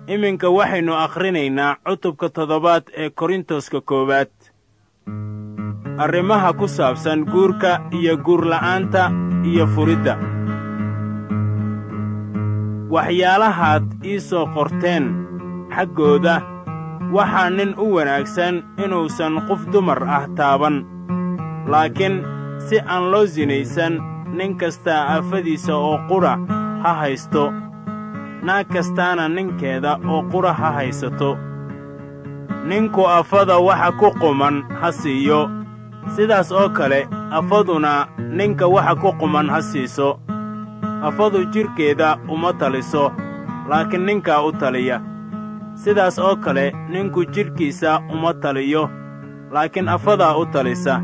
iminka waxaynu akhrinaynaa cutubka toddobaad ee korintoska koowaad arrimaha ku saabsan guurka iyo guurla'aanta iyo furidda waxyaalahaad ii soo qorteen xaggooda waxaa nin u wanaagsan inuusan qof dumar ah taaban laakiin si aan loo sinaysan nin kastaa aafadiisa oo qudha ha haysto naag kastaana ninkeeda oo qudha ha haysato ninku afada waxa ku quman ha siiyo sidaas oo kale afaduna ninka waxa ku quman ha siiso afadu jidhkeeda uma taliso laakiin ninkaa u taliya sidaas oo kale ninku jidhkiisa uma taliyo laakiin afadaa u talisa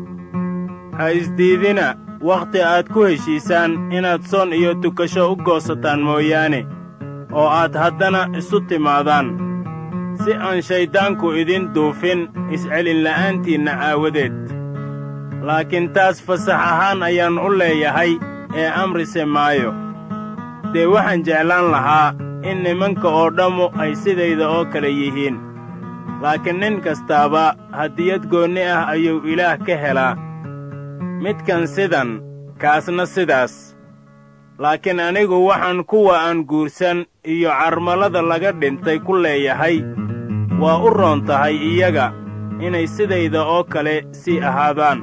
ha isdiidina wakhti aad ku heshiisaan inaad soon iyo tukasho u goosataan mooyaane oo aad haddana isu timaadaan si aan shayddaanku idin duufin iscelinla'aantiinna aawadeed laakiin taas fasax ahaan ayaan u leeyahay ee amrise maayo dee waxaan jeclaan lahaa in nimanka oo dhammu ay sidayda oo kale yihiin laakiin nin kastaaba hadiyad goonni ah ayuu ilaah ka helaa midkan sidan kaasna sidaas laakiin anigu waxaan kuwa aan guursan iyo carmalada laga dhintay ku leeyahay waa u roon tahay iyaga inay sidayda oo kale sii ahaadaan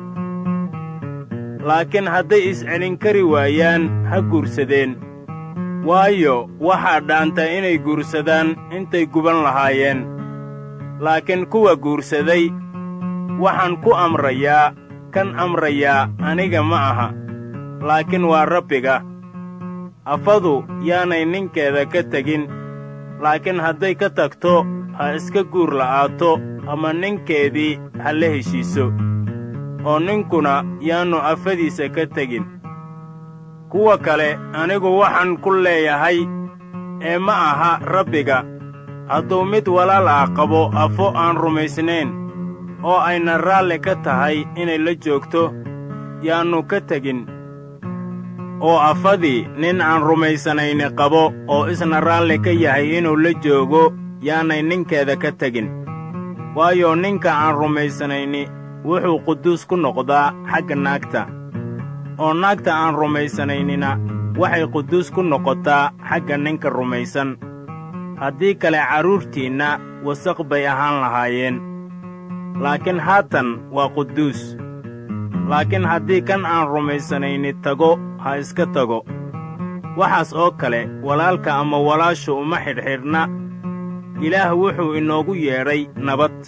laakiin hadday iscelin kari waayaan ha guursadeen waayo waxaa dhaanta inay guursadaan intay guban lahaayeen laakiin kuwa guursaday waxaan ku amrayaa kan amrayaa aniga ma aha laakiin waa rabbiga afadu yaanay ninkeeda ka tegin laakiin hadday ka tagto ha iska guur la'aato ama ninkeedii ha la heshiiso oo ninkuna yaannu afadiisa ka tegin kuwa kale anigu waxaan ku leeyahay ee ma aha rabbiga hadduu mid walaal ah qabo afo aan rumaysnayn oo ayna raalli ka tahay inay la joogto yaannu ka tegin oo afadii nin aan rumaysanayni qabo oo isna raalli ka yahay inuu la joogo yaanay ninkeeda ka tegin waayo ninka aan rumaysanayni wuxuu quduus ku noqdaa xagga naagta oo naagta aan rumaysanaynina waxay quduus ku noqotaa xagga ninka rumaysan haddii kale carruurtiinna wasaq bay ahaan lahaayeen laakiin haatan waa quduus laakiin haddii kan aan rumaysanayni tago ha iska tago waxaas oo kale walaalka ama walaashu uma xidhxidhna ilaah wuxuu inoogu yeedhay nabad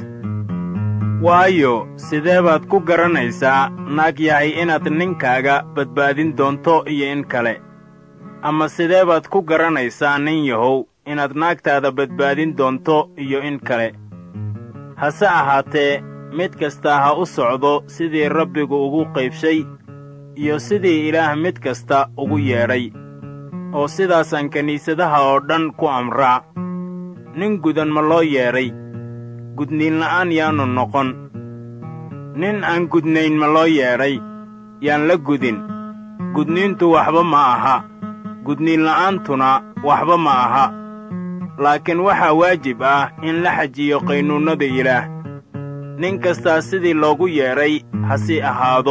waayo sidee baad ku garanaysaa naag yahay inaad ninkaaga badbaadin doonto iyo in kale ama sidee baad ku garanaysaa nin yahow inaad naagtaada badbaadin doonto iyo in kale hase ahaatee mid kastaa ha u socdo sidii rabbigu ugu qaybshay iyo sidii ilaah mid kasta ugu yeedhay oo sidaasaan kiniisadaha oo dhan ku amraa nin gudan ma loo yeedhay gudniinla'aan yaannu noqon nin aan gudnayn ma loo yeedhay yaan la gudin gudniintu waxba ma aha gudniinla'aantuna waxba ma aha laakiin waxaa waajib ah in la xajiyo qaynuunnada ilaah nin kastaa sidii loogu yeedhay ha sii ahaado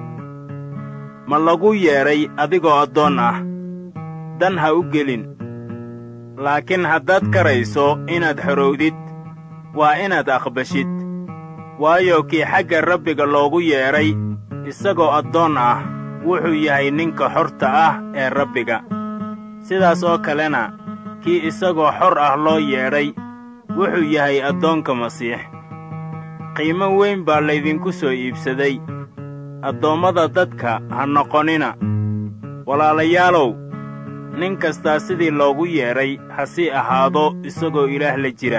ma lagu yeedhay adigoo addoon ah dan ha u gelin laakiin haddaad karayso inaad xorowdid waa inaad aqbashid waayo kii xagga rabbiga loogu yeedhay isagoo addoon ah wuxuu yahay ninka xorta ah ee rabbiga sidaas oo kalena kii isagoo xor ah loo yeedhay wuxuu yahay addoonka masiix qiimo weyn baa laydinku soo iibsaday addoommada dadka ha noqonina walaalayaalow nin kastaa sidii loogu yeedhay ha sii ahaado isagoo ilaah la jira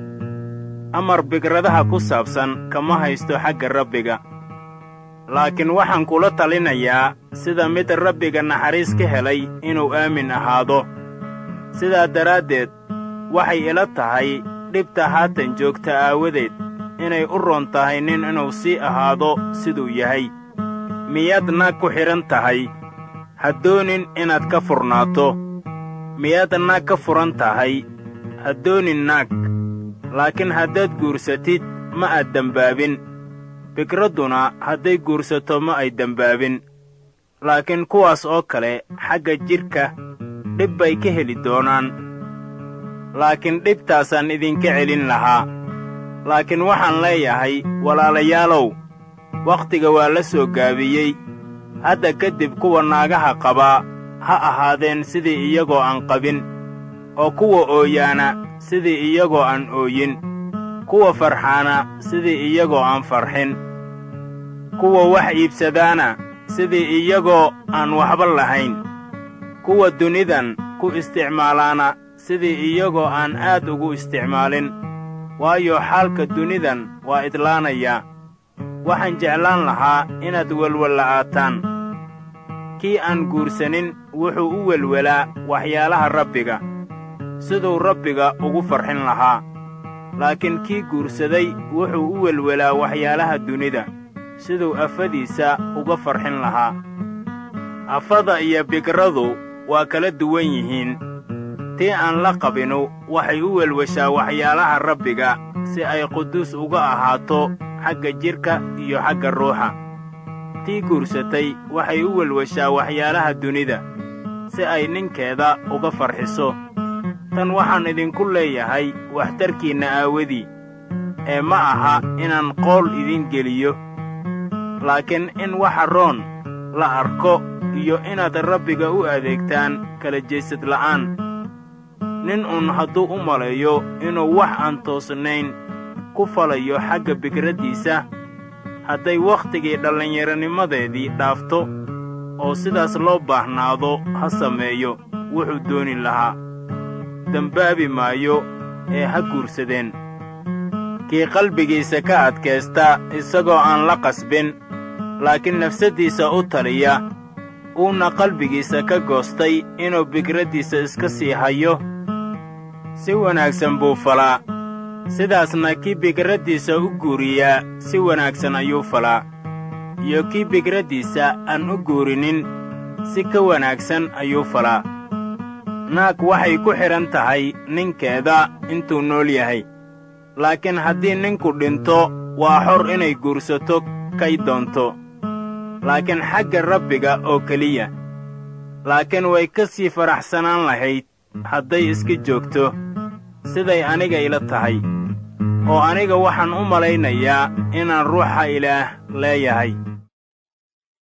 amar bigradaha ku saabsan kama haysto xagga rabbiga laakiin waxaan kula talinayaa sida mid rabbiga naxariis ka helay inuu aamin ahaado sidaa daraaddeed waxay ila tahay dhibta haatan joogta aawadeed inay u roon tahay nin inuu sii ahaado siduu yahay miyaad naag ku xidhan tahay ha doonin inaad ka furnaato miyaad naag ka furan tahay ha doonin naag laakiin haddaad guursatid ma aad dembaabin fikradduna hadday guursato ma ay dembaabin laakiin kuwaas oo kale xagga jidhka dhib bay ka heli doonaan laakiin dhibtaasaan idinka celin lahaa laakiin waxaan leeyahay walaalayaalow wakhtiga waa la soo gaabiyey hadda kadib kuwa naagaha qabaa ha ahaadeen sidii iyagoo aan qabin oo kuwa ooyaana sidii iyagoo aan ooyin kuwa farxaana sidii iyagoo aan farxin kuwa wax iibsadaana sidii iyagoo aan waxba lahayn kuwa dunidan ku isticmaalaana sidii iyagoo aan aad ugu isticmaalin waayo xaalka dunidan waa idlaanayaa waxaan jeclaan lahaa inaad welwella'aataan kii aan guursanin wuxuu u welwelaa waxyaalaha rabbiga siduu rabbiga ugu farxin lahaa laakiin kii guursaday wuxuu u welwelaa waxyaalaha dunida siduu afadiisa uga farxin lahaa afada iyo bigradu waa kala duwan yihiin tii aan la qabinu waxay u welweshaa waxyaalaha rabbiga si ay quduus uga ahaato xagga jidhka iyo xagga ruuxa tii guursatay waxay u welweshaa waxyaalaha dunida si ay ninkeeda uga farxiso tan waxaan idinku leeyahay waxtarkiinna aawadii ee ma aha inaan qool idin geliyo laakiin in waxa roon la arko iyo inaad rabbiga u adeegtaan kala jeesad la'aan nin uun hadduu u maleeyo inuu wax aan toosnayn ku falayo xagga bikraddiisa hadday wakhtigii dhallinyaronimadeedii dhaafto oo sidaas loo baahnaado ha sameeyo wuxuu dooni lahaa dembaabi maayo ee ha guursadeen kii qalbigiisa ka adkaysta isagoo aan la qasbin laakiin nafsaddiisa u taliya uuna qalbigiisa ka goostay inuu bikraddiisa iska sii hayo si wanaagsan buu falaa sidaasna kii bikraddiisa u guuriyaa si wanaagsan ayuu falaa iyo kii bikraddiisa aan u guurinin si ka wanaagsan ayuu falaa naag waxay ku xidhan tahay ninkeeda intuu nool yahay laakiin haddii ninku dhinto waa xor inay guursato kay doonto laakiin xagga rabbiga oo keliya laakiin way ka sii faraxsanaan lahayd hadday iska joogto siday aniga ila tahay oo aniga waxaan u malaynayaa inaan ruuxa ilaah leeyahay